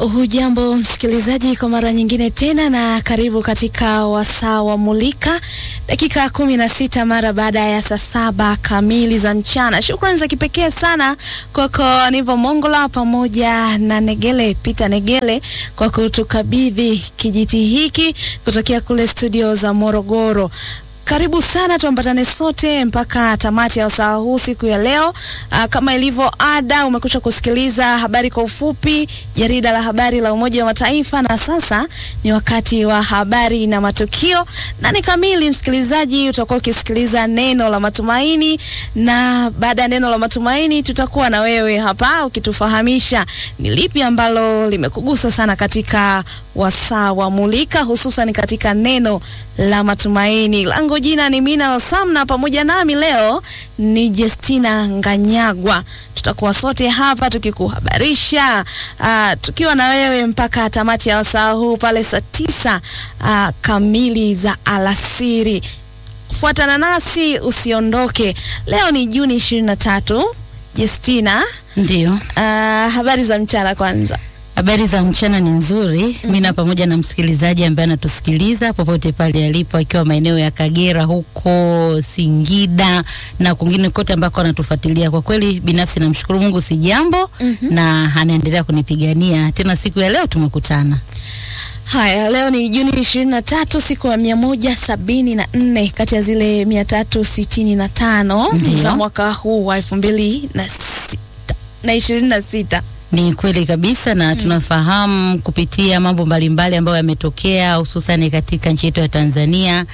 Hujambo msikilizaji, kwa mara nyingine tena, na karibu katika wasaa wa Mulika, dakika kumi na sita mara baada ya saa saba kamili za mchana. Shukrani za kipekee sana kwako Nivo Mongola pamoja na Negele Peter Negele kwa kutukabidhi kijiti hiki kutokea kule studio za Morogoro. Karibu sana, tuambatane sote mpaka tamati ya wasaa huu siku ya leo. Aa, kama ilivyo ada, umekucha kusikiliza habari kwa ufupi, jarida la habari la Umoja wa Mataifa, na sasa ni wakati wa habari na matukio. Nane kamili, msikilizaji, utakuwa ukisikiliza neno la matumaini, na baada ya neno la matumaini tutakuwa na wewe hapa ukitufahamisha ni lipi ambalo limekugusa sana katika wasaa wa Mulika, hususan katika neno la matumaini. Langu jina ni Mina Samna, pamoja nami leo ni Justina Nganyagwa. Tutakuwa sote hapa tukikuhabarisha, uh, tukiwa na wewe mpaka tamati ya wasaa huu pale saa tisa uh, kamili za alasiri. Fuatana nasi usiondoke. Leo ni Juni ishirini na tatu. Justina, Ndio, uh, habari za mchana kwanza. habari za mchana ni nzuri. mm Mina pamoja na msikilizaji ambaye anatusikiliza popote pale alipo, akiwa maeneo ya Kagera huko Singida na kwingine kote ambako anatufuatilia. Kwa kweli binafsi namshukuru Mungu, si jambo na anaendelea kunipigania tena. Siku ya leo tumekutana. Haya, leo ni Juni ishirini na tatu, siku ya mia moja sabini na nne kati ya zile mia tatu sitini na tano Ndiyo. za mwaka huu wa elfu mbili na sita na ishirini na sita. Ni kweli kabisa na tunafahamu kupitia mambo mbalimbali ambayo yametokea hususan katika nchi yetu ya Tanzania,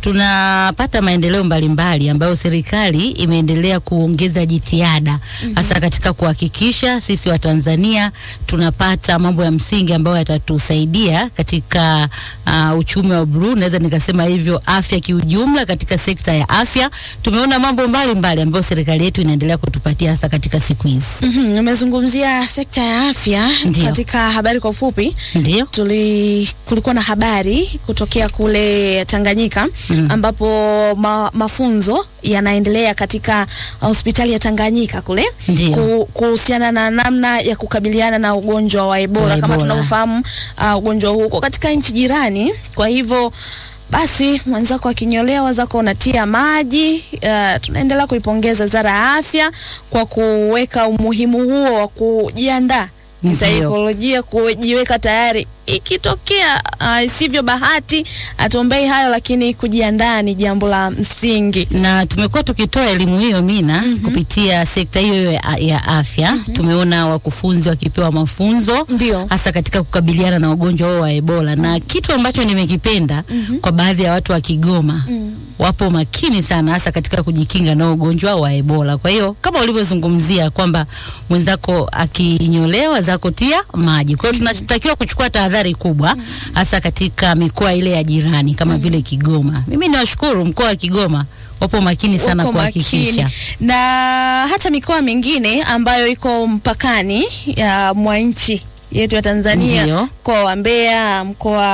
tunapata maendeleo mbalimbali ambayo serikali imeendelea kuongeza jitihada hasa katika kuhakikisha sisi wa Tanzania tunapata mambo ya msingi ambayo yatatusaidia katika uh, uchumi wa bluu, naweza nikasema hivyo, afya kiujumla. Katika sekta ya afya tumeona mambo mbalimbali ambayo serikali yetu inaendelea kutupatia hasa katika siku hizi. Mhm, Nimezungumzia sekta ya afya Ndiyo. katika habari kwa ufupi. Ndio. Tuli, kulikuwa na habari kutokea kule Tanganyika ambapo ma, mafunzo yanaendelea katika hospitali ya Tanganyika kule Ndiyo. ku- kuhusiana na namna ya kukabiliana na ugonjwa wa Ebola, Wa kama Ebola. tunavyofahamu uh, ugonjwa huu uko katika nchi jirani. Kwa hivyo basi mwenzako akinyolewa wazako unatia maji. Uh, tunaendelea kuipongeza Wizara ya Afya kwa kuweka umuhimu huo wa kujiandaa Ndiyo. kisaikolojia, kujiweka tayari ikitokea uh, isivyo bahati. Hatuombei hayo, lakini kujiandaa ni jambo la msingi. na tumekuwa tukitoa elimu hiyo Mina kupitia sekta hiyo hiyo ya, ya afya. Tumeona wakufunzi wakipewa mafunzo Ndio. hasa katika kukabiliana na ugonjwa huo wa Ebola, na kitu ambacho nimekipenda kwa baadhi ya watu wa Kigoma wapo makini sana hasa katika kujikinga na ugonjwa wa Ebola. Kwa hiyo kama ulivyozungumzia kwamba mwenzako akinyolewa zako tia maji. Kwa hiyo tunatakiwa kuchukua tahadhari kubwa hasa katika mikoa ile ya jirani kama vile Kigoma. Mimi niwashukuru mkoa wa Kigoma wapo makini sana Wako kuhakikisha. makini. na hata mikoa mingine ambayo iko mpakani ya mwa nchi yetu ya Tanzania, Ndio. mkoa wa Mbeya,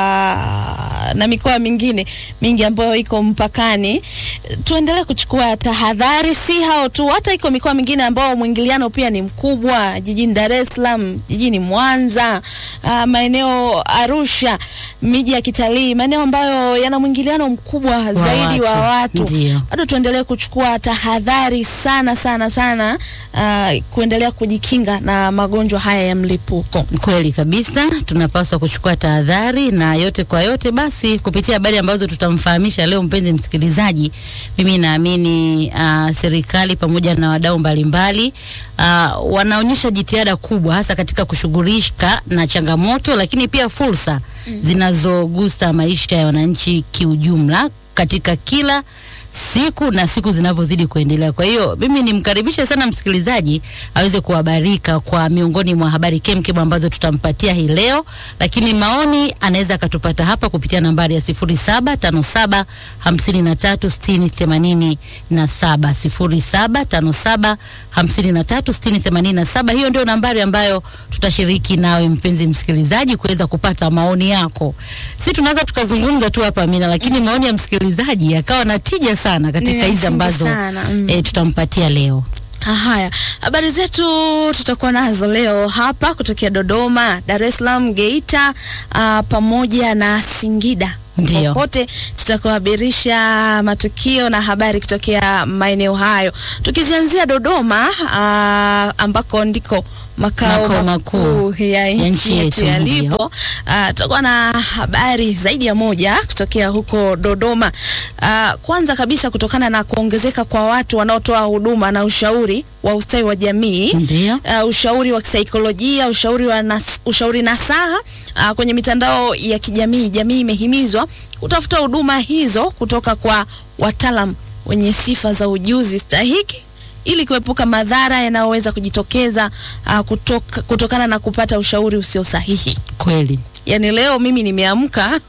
mkoa na mikoa mingine mingi ambayo iko mpakani, tuendelee kuchukua tahadhari. Si hao tu, hata iko mikoa mingine ambayo mwingiliano pia ni mkubwa, jijini Dar es Salaam, jijini Mwanza, ah, maeneo Arusha, miji ya kitalii, maeneo ambayo yana mwingiliano mkubwa zaidi wa watu Ndio. bado tuendelee kuchukua tahadhari sana sana sana, uh, kuendelea kujikinga na magonjwa haya ya mlipuko. Kweli kabisa, tunapaswa kuchukua tahadhari na yote kwa yote. Basi kupitia habari ambazo tutamfahamisha leo, mpenzi msikilizaji, mimi naamini uh, serikali pamoja na wadau mbalimbali uh, wanaonyesha jitihada kubwa, hasa katika kushughulika na changamoto, lakini pia fursa zinazogusa maisha ya wananchi kiujumla katika kila siku na siku zinavyozidi kuendelea. Kwa hiyo mimi nimkaribishe sana msikilizaji aweze kuhabarika kwa miongoni mwa habari kemkem ambazo tutampatia hii leo, lakini maoni anaweza akatupata hapa kupitia nambari ya 0757 53 60 87 0757 53 60 87. Hiyo ndio nambari ambayo tutashiriki nawe mpenzi msikilizaji kuweza kupata maoni yako. Si tunaweza tukazungumza tu hapa Amina, lakini maoni ya msikilizaji yakawa na tija sana katika Ni hizi msingi ambazo sana, mm. eh, tutampatia leo. Haya, habari zetu tutakuwa nazo leo hapa kutokea Dodoma, Dar es Salaam, Geita uh, pamoja na Singida. Ndio. Kote tutakuhabarisha matukio na habari kutokea maeneo hayo, tukizianzia Dodoma uh, ambako ndiko makao Makao makuu makuu ya nchi nchi yetu yetu, yalipo. Uh, tutakuwa na habari zaidi ya moja kutokea huko Dodoma. Uh, kwanza kabisa kutokana na kuongezeka kwa watu wanaotoa huduma na ushauri wa ustawi wa jamii Ndio. uh, ushauri wa kisaikolojia, ushauri wa nas, ushauri nasaha uh, kwenye mitandao ya kijamii. Jamii imehimizwa kutafuta huduma hizo kutoka kwa wataalam wenye sifa za ujuzi stahiki ili kuepuka madhara yanayoweza kujitokeza uh, kutoka, kutokana na kupata ushauri usio sahihi. Kweli. Yani leo mimi nimeamka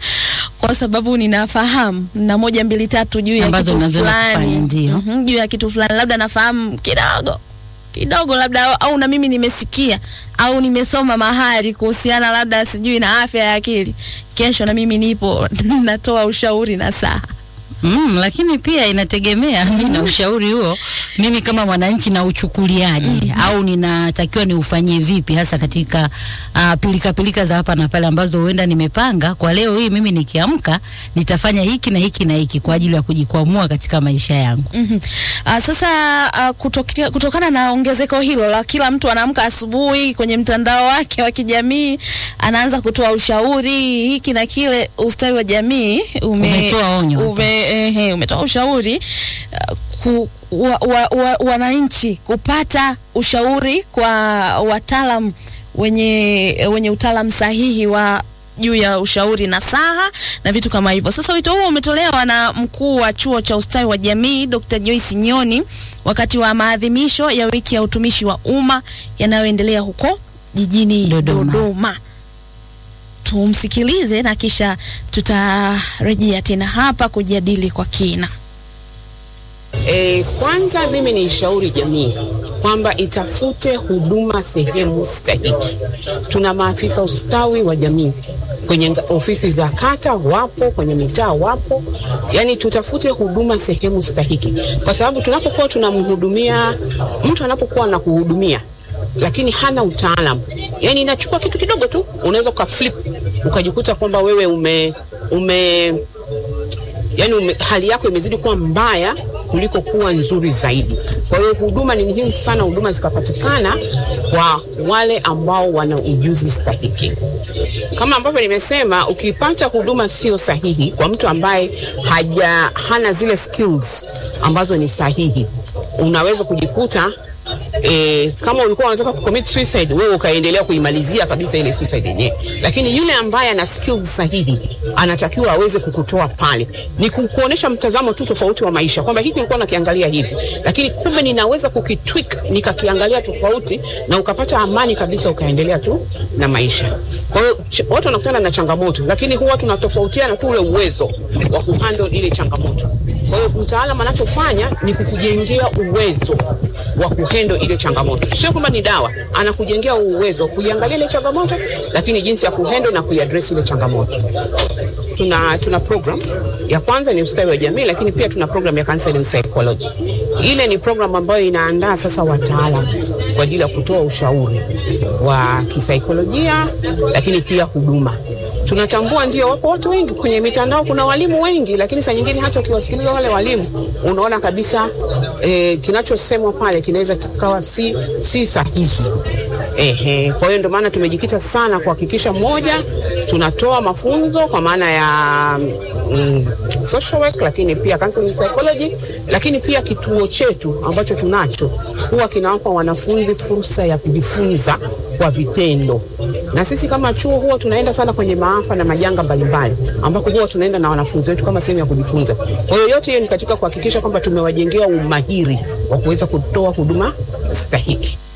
kwa sababu ninafahamu na moja mbili tatu juu ya Ambazo kitu unazoenda fulani kufanya, ndio. Mhm, juu ya kitu fulani, labda nafahamu kidogo kidogo, labda au, au na mimi nimesikia au nimesoma mahali kuhusiana labda sijui na afya ya akili. Kesho na mimi nipo natoa ushauri na saa Mm, lakini pia inategemea mimi na ushauri huo mimi kama mwananchi na uchukuliaje au ninatakiwa niufanyie vipi hasa katika uh, pilika pilika za hapa na pale ambazo huenda nimepanga kwa leo hii mimi nikiamka nitafanya hiki na hiki na hiki kwa ajili ya kujikwamua katika maisha yangu. Mhm. Uh, sasa uh, kutokea, kutokana na ongezeko hilo la kila mtu anaamka asubuhi kwenye mtandao wake wa kijamii anaanza kutoa ushauri hiki na kile, ustawi wa jamii ume, Umetoa onyo hapa. ume, ehe, umetoa ushauri uh, ku, wa, wa, wa, wananchi kupata ushauri kwa wataalam wenye, wenye utaalam sahihi wa juu ya ushauri nasaha na vitu kama hivyo. Sasa wito huo umetolewa na mkuu wa chuo cha ustawi wa jamii Dr. Joyce Nyoni wakati wa maadhimisho ya wiki ya utumishi wa umma yanayoendelea huko jijini Dodoma. Dodoma. Tumsikilize na kisha tutarejea tena hapa kujadili kwa kina. E, kwanza mimi ni shauri jamii kwamba itafute huduma sehemu stahiki. Tuna maafisa ustawi wa jamii kwenye nga- ofisi za kata wapo, kwenye mitaa wapo, yani tutafute huduma sehemu stahiki, kwa sababu tunapokuwa tunamhudumia mtu, anapokuwa na kuhudumia lakini hana utaalamu, yani inachukua kitu kidogo tu, unaweza ukaflip ukajikuta kwamba wewe ume ume yani ume, hali yako imezidi kuwa mbaya kuliko kuwa nzuri zaidi. Kwa hiyo huduma ni muhimu sana, huduma zikapatikana kwa wale ambao wana ujuzi stahiki. Kama ambavyo nimesema, ukipata huduma sio sahihi kwa mtu ambaye haja hana zile skills ambazo ni sahihi, unaweza kujikuta E, kama ulikuwa unataka kucommit suicide wewe ukaendelea kuimalizia kabisa ile suicide yenyewe, lakini yule ambaye ana skills sahihi anatakiwa aweze kukutoa pale, ni ku- kuonesha mtazamo tu tofauti wa maisha, kwamba hiki nilikuwa nakiangalia hivi, lakini kumbe ninaweza kukitwik nikakiangalia tofauti, na ukapata amani kabisa, ukaendelea tu na maisha. Kwa hiyo ch- watu wanakutana na changamoto, lakini huwa tunatofautiana tu ule uwezo wa kuhandle ile changamoto. Kwa hiyo mtaalamu anachofanya ni kukujengea uwezo wa kuhendo ile changamoto, sio kwamba ni dawa, anakujengea uwezo wa kuiangalia ile changamoto, lakini jinsi ya kuhendo na kuiaddress ile changamoto. Tuna, tuna program ya kwanza ni ustawi wa jamii, lakini pia tuna program ya counseling psychology. Ile ni program ambayo inaandaa sasa wataalam kwa ajili ya kutoa ushauri wa kisaikolojia, lakini pia huduma tunatambua ndio, wapo watu wengi kwenye mitandao, kuna walimu wengi, lakini saa nyingine hata ukiwasikiliza wale walimu unaona kabisa eh, kinachosemwa pale kinaweza kikawa si, si sahihi. Ehe, kwa hiyo ndio maana tumejikita sana kuhakikisha moja, tunatoa mafunzo kwa maana ya mm, social work, lakini pia counseling psychology, lakini pia kituo chetu ambacho tunacho huwa kinawapa wanafunzi fursa ya kujifunza kwa vitendo na sisi kama chuo huwa tunaenda sana kwenye maafa na majanga mbalimbali, ambako huwa tunaenda na wanafunzi wetu kama sehemu ya kujifunza. Kwa hiyo yote hiyo ni katika kuhakikisha kwamba tumewajengea umahiri wa kuweza kutoa huduma stahiki.